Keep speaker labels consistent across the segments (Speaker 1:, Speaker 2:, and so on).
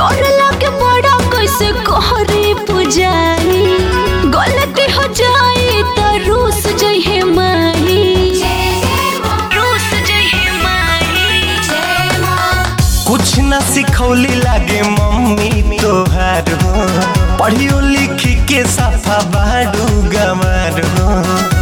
Speaker 1: डर लागे बड़ा कैसे कहरे पुजारी गलती हो जाए तो रूस जइहे माही रूस जइहे माही
Speaker 2: कुछ न सिखौली लागे मम्मी तोहार हो पढ़ियो लिखी के सफा बाडू गमार हो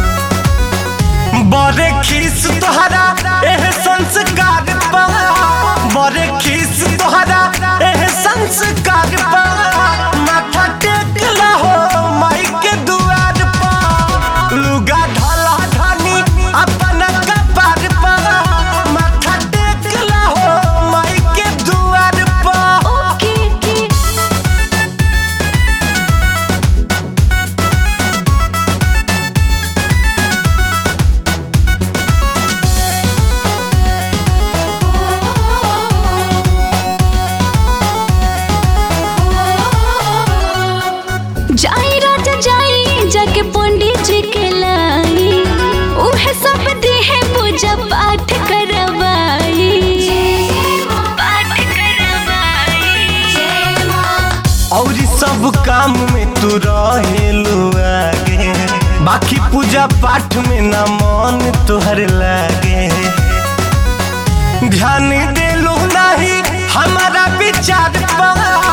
Speaker 2: बड़े खीस तोहरा एह संस्कार पा बड़े खीस तोहरा एह संस्कार पा माथा टेक हो माई के दुआर पा लुगा ढला ढानी अपन कपार पा माथा टेक हो माई के दुआर पा
Speaker 1: ओके के जाई राजा जाई जाके पंडित जी के लाई उहे सब देहे पूजा पाठ करवाई पाठ करवाई
Speaker 2: और सब काम में तू रहेलू आगे बाकी पूजा पाठ में ना मन तोहर लागे ध्यान देलू नहीं हमारा विचार पा